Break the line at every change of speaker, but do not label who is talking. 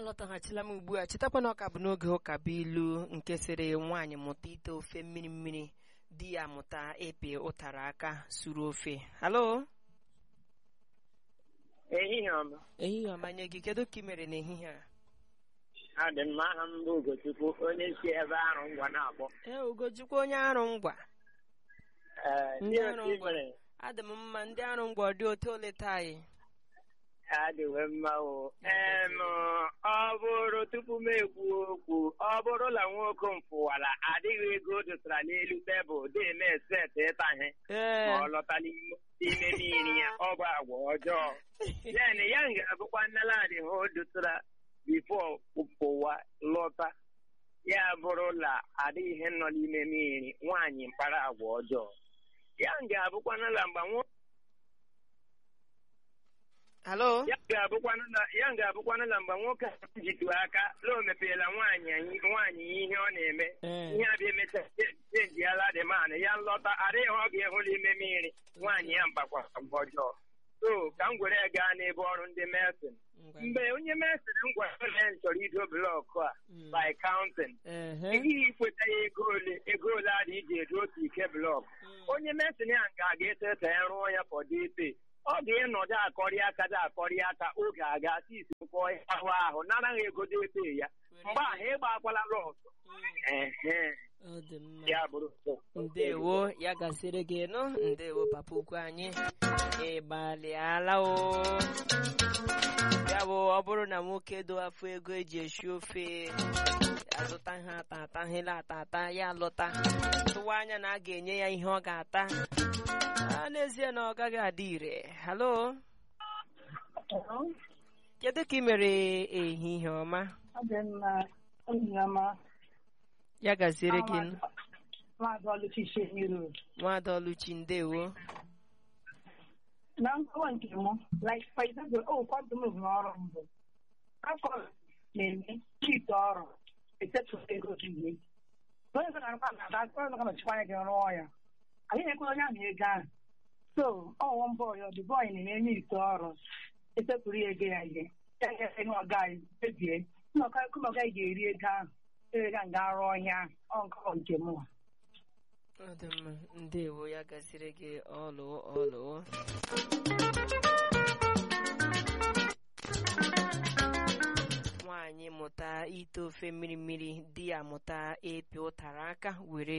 alọtaghachila m ugbu a chetakwa na ọka bụ n'oge ụka bụ ilu nke sịrị nwaanyị mụta ite ofe mmiri mmiri di ya mụta ịpị ụtara aka suru ofe halo
ehihie ọma
ehihie ọma nye gị kedu ka ị mere n'ehihie a
adị mma aha m bụ Ugochukwu onye si ebe arụ ngwa na-akpọ
ee ugochukwu onye arụ ngwa
Ee,
Ndị
ndị
arụ
otu
ngwa.
mere
adị m mma ndị arụ ngwa ọ dị otu ole taa anyị
adịwe mma o em ọ bụrụ tupu m ekwu okwu ọ bụrụ na nwoke m fụwara adịghị ego o dosara n'elu tebụl dị-eme set ịtahe
ee
ma ọ lọta n'ime n'ime mmiri ya ọ bụ agwa ọjọọ then ya ga-abụkwa nneladi ha o dosara bifo pụwa lọta ya bụrụ na adịghị ihe nọ n'ime mmiri nwaanyị mkpara agwa ọjọọ ya ga-abụkwa na mgbe nwoke
halo
ya ga-abụkwanụ na ya ga-abụkwanụ na mgbe nwoke ahụ jitu aka na o mepeela nwaanyị anyị- nwaanyị ihe ọ na-eme
Ee.
ihe abịa emecha chenjiala dị man ya nlọta adịghị ọ ga-ehụ n'ime mmiri nwaanyị ya mgbakwa mgbe ọjọọ so ka m gwere gaa n'ebe ọrụ ndị mesin
Ngwa.
mgbe onye mesin m gwara na ya chọrọ ido blọkụ a
Mm.
by counting
Ehe.
ejighị ikweta ya ego ole ego ole adị iji edo otu ike blọkụ
Mm.
onye mesin ya nke a ga-ete ete ya rụọ ya fọdụ ọ ga-ịnọdụ akọrị aka dị akọrị aka oge aga isi kwụọ ahụ ahụ nara ha ego dị ebe ya mgbe ahụ ịgba akwala lọsụ
Mm.
ehe
ọ dị mma
ya bụrụ
ndewo ya gasịrị gị nụ ndewo papa ukwu anyị ị gbalịala o ya bụ ọ bụrụ na nwoke do afọ ego eji esi ofe azụta ihe ata ata hela ata ata ya lọta tụwa anya na a ga-enye ya ihe ọ ga-ata a n'ezie na ọ gaghị adị ire halo kedu ka ị mere ehihie ọma
Ọ dị mma enyi ọma
ya gaziere gị nụ
maazị Oluchi Shemiru
nwada ọlụchi ndewo
na nkọwa nke mụ like for example o kwado m rụrụ ọrụ mbụ afọ na-eme chite ọrụ esetụ ego ihe onye ọzọ na-arụkwa na ada onye ọzọ nọchikwa anya gị rụọ ya anyị na-ekwe onye ahụ ego ahụ so ọwụwa mbọ ya ọdụ bọyị na-eme ite ọrụ esetụrụ ya ego ya ihe ya ga-ese ihe ọga anyị kpebie nnọkọ ọga ga-eri ego ahụ ego ga nga rụọ ihe ahụ ọ nkọwa nke mụ
ọ dị mma ndewo ya gasịrị gị ọlụ ọlụ nwaanyị mụta ite ofe mmiri mmiri di ya mụta ịpị ụtara aka were